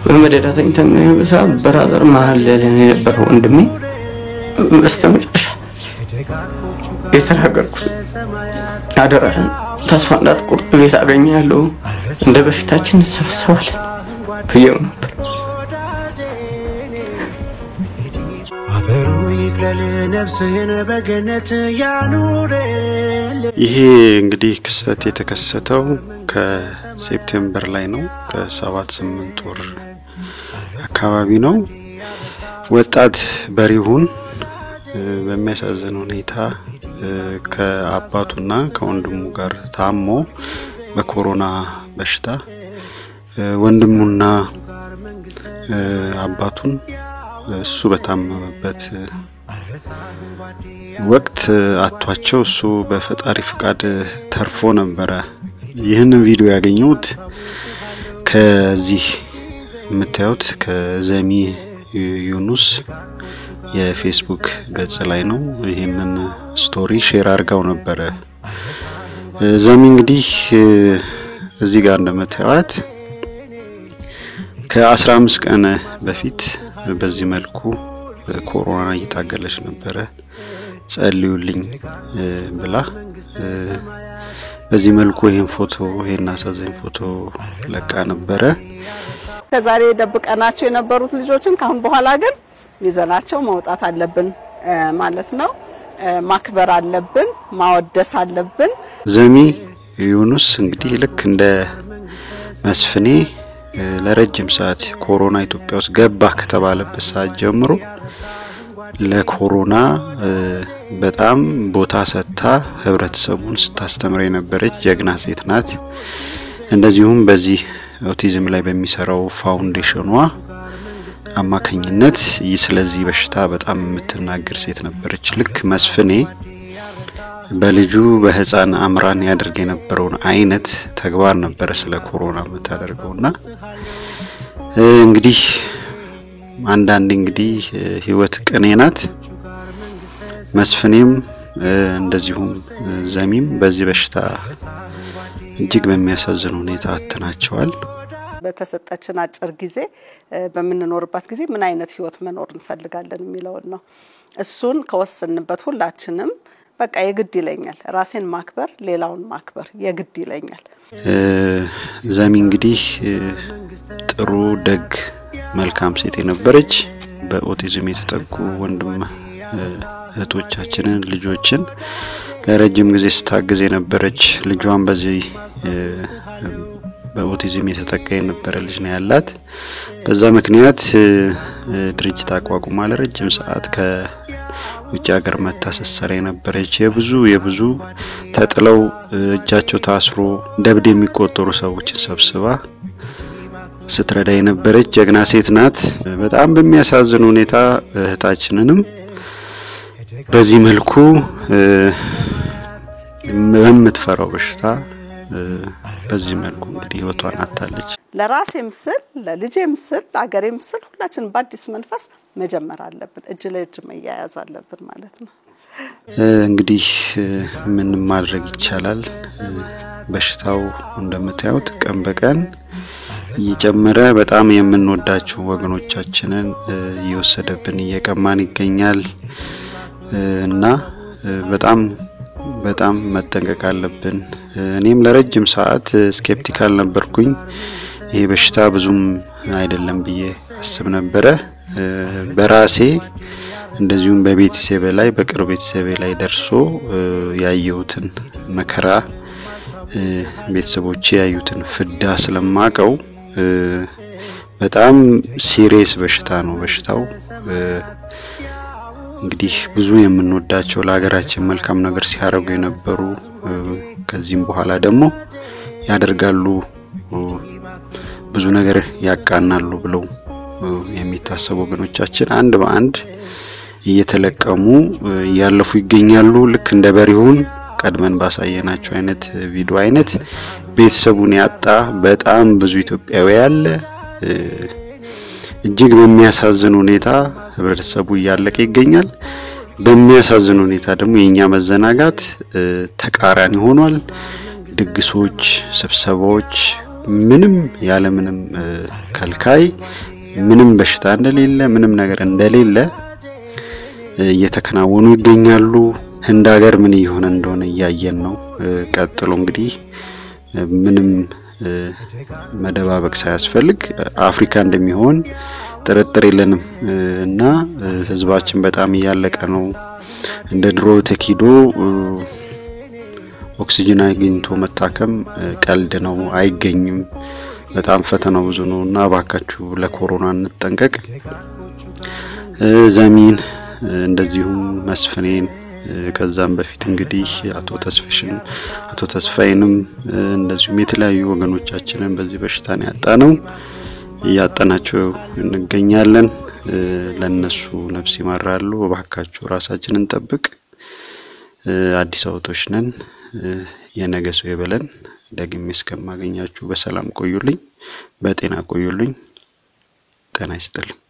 በመደዳ ተኝተን ሰ በራዘር መሀል ላይ የነበረ ወንድሜ በስተመጨረሻ የተናገርኩት አደራህን ተስፋ እንዳትቆርጥ ቤት አገኛለሁ እንደ በፊታችን እንሰበሰባለን ብዬው ነበር። አፈሩ ይቅለል ነፍስህን በገነት ያኑርል። ይሄ እንግዲህ ክስተት የተከሰተው ከሴፕቴምበር ላይ ነው። ከሰባት ስምንት ወር አካባቢ ነው። ወጣት በሪሁን እ፣ በሚያሳዝን ሁኔታ እ፣ ከአባቱና ከወንድሙ ጋር ታሞ በኮሮና በሽታ እ፣ ወንድሙና እ፣ አባቱን እሱ በታመመበት ወቅት አቷቸው እሱ በፈጣሪ ፍቃድ ተርፎ ነበረ። ይህንን ቪዲዮ ያገኘሁት ከዚህ የምታዩት ከዘሚ ዩኑስ የፌስቡክ ገጽ ላይ ነው። ይህንን ስቶሪ ሼር አድርጋው ነበረ። ዘሚ እንግዲህ እዚህ ጋር እንደምታዩት ከአስራ አምስት ቀን በፊት በዚህ መልኩ ኮሮና እየታገለች ነበረ። ጸልዩልኝ እ፣ ብላ እ፣ በዚህ መልኩ ይህን ፎቶ ይህን አሳዛኝ ፎቶ ለቃ ነበረ። ከዛሬ ደብቀናቸው የነበሩት ልጆችን ካሁን በኋላ ግን ይዘናቸው መውጣት አለብን እ፣ ማለት ነው። እ፣ ማክበር አለብን፣ ማወደስ አለብን። ዘሚ ዩኑስ እንግዲህ ልክ እንደ መስፍኔ እ፣ ለረጅም ሰዓት ኮሮና ኢትዮጵያ ውስጥ ገባ ከተባለበት ሰዓት ጀምሮ ለኮሮና እ፣ በጣም ቦታ ሰጥታ ህብረተሰቡን ስታስተምር የነበረች ጀግና ሴት ናት። እንደዚሁም በዚህ ኦቲዝም ላይ በሚሰራው ፋውንዴሽኗ አማካኝነት ይህ ስለዚህ በሽታ በጣም የምትናገር ሴት ነበረች። ልክ መስፍኔ በልጁ በህፃን አምራን ያደርግ የነበረውን አይነት ተግባር ነበረ ስለ ኮሮና የምታደርገውና እ፣ እንግዲህ አንዳንድ እንግዲህ እ፣ ህይወት ቅኔ ናት። መስፍኔም እ፣ እንደዚሁም እ፣ ዘሚም በዚህ በሽታ እጅግ በሚያሳዝን ሁኔታ አጥተናቸዋል። በተሰጠችን አጭር ጊዜ እ፣ በምንኖርባት ጊዜ ምን አይነት ህይወት መኖር እንፈልጋለን የሚለውን ነው። እሱን ከወሰንበት ሁላችንም በቃ የግድ ይለኛል ራሴን ማክበር፣ ሌላውን ማክበር የግድ ይለኛል። እ፣ ዘሚ እንግዲህ እ፣ ጥሩ ደግ መልካም ሴት የነበረች በኦቲዝም የተጠቁ ወንድም እ፣ እህቶቻችንን ልጆችን ለረጅም ጊዜ ስታግዝ የነበረች ልጇን በዚህ እ፣ በኦቲዝም የተጠቃ የነበረ ልጅ ነው ያላት። በዛ ምክንያት እ፣ እ፣ ድርጅት አቋቁማ ለረጅም ሰዓት ከውጭ ሀገር መታ ስትሰራ የነበረች የብዙ የብዙ ተጥለው እ፣ እጃቸው ታስሮ ደብድ የሚቆጠሩ ሰዎችን ሰብስባ ስትረዳ የነበረች ጀግና ሴት ናት። በጣም በሚያሳዝን ሁኔታ እህታችንንም በዚህ መልኩ እ፣ በምትፈራው በሽታ እ፣ በዚህ መልኩ እንግዲህ ህይወቷን አታለች። ለራሴም ስል ለልጄም ስል ለአገሬም ስል ሁላችን በአዲስ መንፈስ መጀመር አለብን። እጅ ለእጅ መያያዝ አለብን ማለት ነው። እ፣ እንግዲህ እ፣ ምን ማድረግ ይቻላል? እ፣ በሽታው እንደምታዩት ቀን በቀን እየጨመረ በጣም የምንወዳቸው ወገኖቻችንን እ፣ እየወሰደብን እየቀማን ይገኛል እ፣ እና እ፣ በጣም በጣም መጠንቀቅ አለብን። እ፣ እኔም ለረጅም ሰዓት እ፣ ስኬፕቲካል ነበርኩኝ። ይሄ በሽታ ብዙም አይደለም ብዬ አስብ ነበረ። እ፣ በራሴ እንደዚሁም በቤተሰቤ ላይ በቅርብ ቤተሰቤ ላይ ደርሶ እ፣ ያየሁትን መከራ እ፣ ቤተሰቦቼ ያዩትን ፍዳ ስለማቀው እ፣ በጣም ሲሪየስ በሽታ ነው በሽታው እ፣ እንግዲህ ብዙ የምንወዳቸው ለሀገራችን መልካም ነገር ሲያደርጉ የነበሩ እ፣ ከዚህም በኋላ ደግሞ ያደርጋሉ እ፣ ብዙ ነገር ያቃናሉ ብለው እ፣ የሚታሰቡ ወገኖቻችን አንድ በአንድ እየተለቀሙ እ፣ እያለፉ ይገኛሉ። ልክ እንደ በሪሁን ቀድመን ባሳየናቸው አይነት ቪዲዮ አይነት ቤተሰቡን ያጣ በጣም ብዙ ኢትዮጵያዊ ያለ እ፣ እጅግ በሚያሳዝን ሁኔታ ህብረተሰቡ እያለቀ ይገኛል። በሚያሳዝን ሁኔታ ደግሞ የእኛ መዘናጋት እ፣ ተቃራኒ ሆኗል። ድግሶች፣ ስብሰባዎች ምንም ያለ ምንም ከልካይ ምንም በሽታ እንደሌለ ምንም ነገር እንደሌለ እየተከናወኑ ይገኛሉ። ህንድ ሀገር ምን እየሆነ እንደሆነ እያየን ነው። ቀጥሎ እንግዲህ ምንም መደባበቅ ሳያስፈልግ አፍሪካ እንደሚሆን ጥርጥር የለንም እና ህዝባችን በጣም እያለቀ ነው። እንደ ድሮ ተኪዶ ኦክሲጅን አግኝቶ መታከም ቀልድ ነው፣ አይገኝም። በጣም ፈተናው ብዙ ነው እና እባካችሁ ለኮሮና እንጠንቀቅ። ዘሚን እንደዚሁም መስፍኔን ከዛም በፊት እንግዲህ አቶ ተስፍሽን አቶ ተስፋዬንም እንደዚሁም የተለያዩ ወገኖቻችንን በዚህ በሽታ ነው ያጣ ነው እያጠናቸው እንገኛለን። ለነሱ ነፍስ ይማራሉ። እባካችሁ ራሳችንን እንጠብቅ። አዲስ አበቦች ነን። የነገ ሰው ይበለን። ደግሜ እስከማገኛችሁ በሰላም ቆዩልኝ፣ በጤና ቆዩልኝ። ጤና ይስጥልኝ።